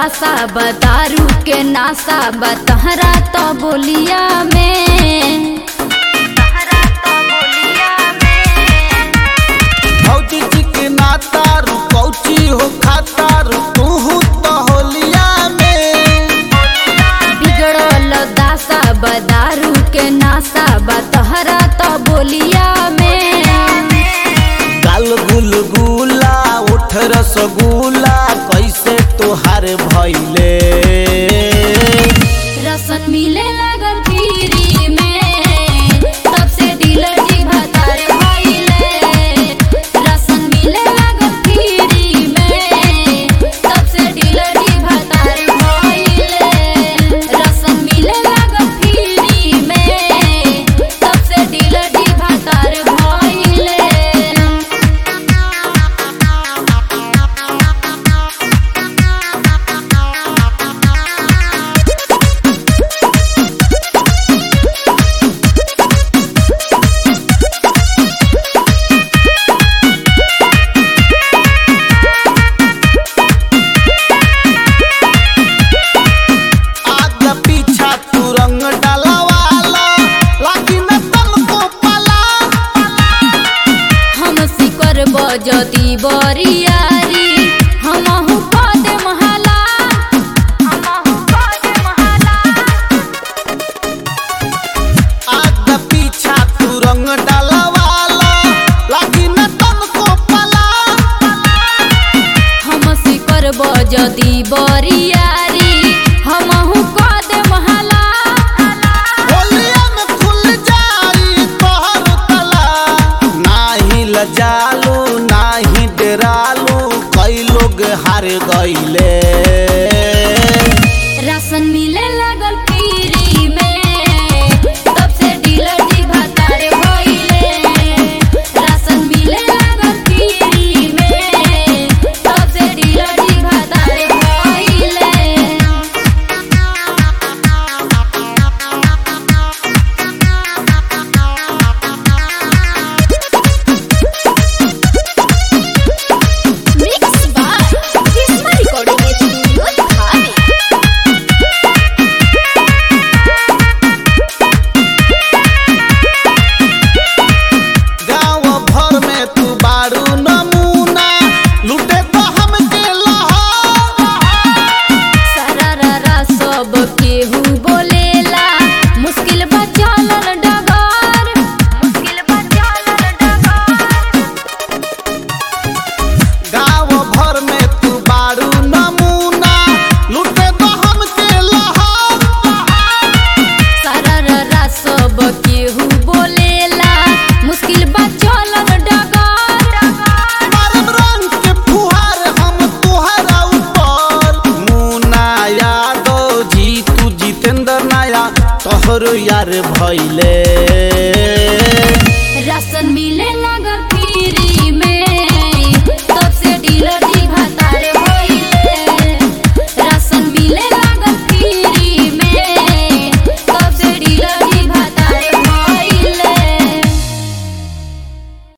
दासा बतारू के नासा बतहरा तो बोलिया में भौजी जी के नाता रू कौची हो खाता रू तू तो होलिया में बिगड़ल दासा बदारू के नासा बतहरा तो बोलिया में गाल गुल गुला उठ रसगुल्ला कैसे तोहार भैले रसन मिले लगन पीरी में तब से डीलर जी भतार भइले रसन मिले लगन पीरी में तब से डीलर जी भतार भइले रसन मिले लगन पीरी में तब से डीलर जी भतार भइले आगे पीछा तू रंग डलवाला लागी न तन को पला हम सिकर बजती बरियारी हमहु पद महाला हमहु पद महाला आगे पीछा तू रंग डलवाला लागी न तन को पला हम सिकर बजती बरियारी हमहु पद महाला होलिया में खुल जाई तोहर तला नाही लजालू नाही डरालू कई लोग हार गईले राशन मिले लगल पीरी में तब से डीलर जी भतार भइले राशन मिले लगल पीरी में तब से डीलर जी भतार भइले Mix by Kisma Recording Studio, Thane. गांव भर में तू बारू नमूना लूटे तो हमके लहा सरारा सब केहू बोलेला मुश्किल बा चलल डगर मुश्किल बा चलल डगर गांव भर में तू बारू नमूना लूटे तो हमके लहा सरारा सब केहू बोलेला मुश्किल बा चलल डगर मारब रंग के फुहार हम तुहरा ऊपर मुना यादव जी तू जितेंद्र नाया तोहर यार भैले